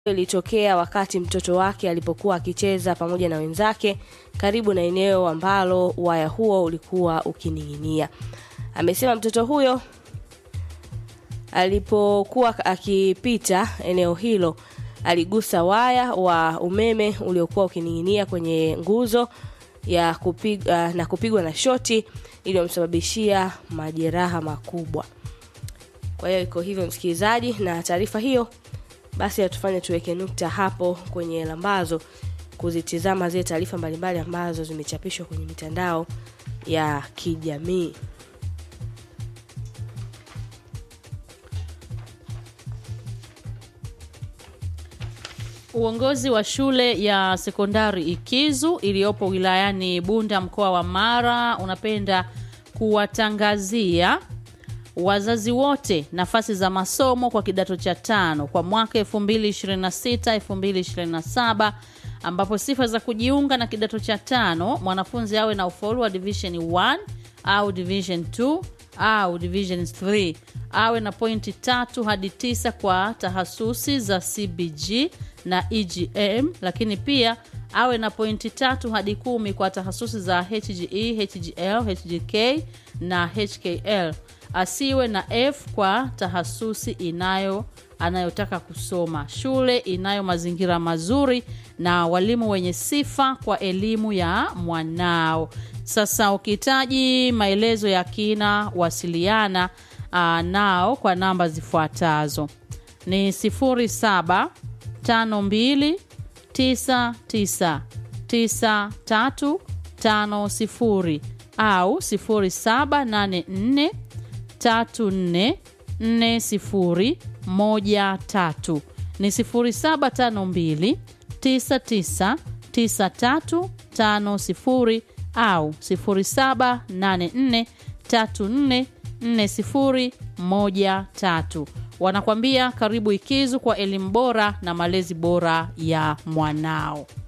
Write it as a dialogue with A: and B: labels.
A: ilitokea wakati mtoto wake alipokuwa akicheza pamoja na wenzake karibu na eneo ambalo waya huo ulikuwa ukining'inia. Amesema mtoto huyo alipokuwa akipita eneo hilo aligusa waya wa umeme uliokuwa ukining'inia kwenye nguzo ya kupiga, na kupigwa na shoti iliyomsababishia majeraha makubwa. Kwa hiyo iko hivyo msikilizaji, na taarifa hiyo basi atufanye tuweke nukta hapo kwenye lambazo kuzitizama zile taarifa mbalimbali ambazo zimechapishwa kwenye mitandao ya kijamii.
B: Uongozi wa shule ya sekondari Ikizu iliyopo wilayani Bunda mkoa wa Mara unapenda kuwatangazia wazazi wote nafasi za masomo kwa kidato cha tano kwa mwaka 2026 2027 ambapo sifa za kujiunga na kidato cha tano mwanafunzi awe na ufaulu wa division 1 au division 2 au division 3 awe na pointi tatu hadi tisa kwa tahasusi za CBG na EGM, lakini pia awe na pointi tatu hadi kumi kwa tahasusi za HGE, HGL, HGK na HKL. Asiwe na F kwa tahasusi inayo anayotaka kusoma. Shule inayo mazingira mazuri na walimu wenye sifa kwa elimu ya mwanao. Sasa ukihitaji maelezo ya kina, wasiliana uh, nao kwa namba zifuatazo ni 07 52 99 93 50 au 0784 34 40 13 ni 0752 99 93 50 au 0784 34 4013 wanakwambia karibu Ikizu kwa elimu bora na malezi bora ya mwanao.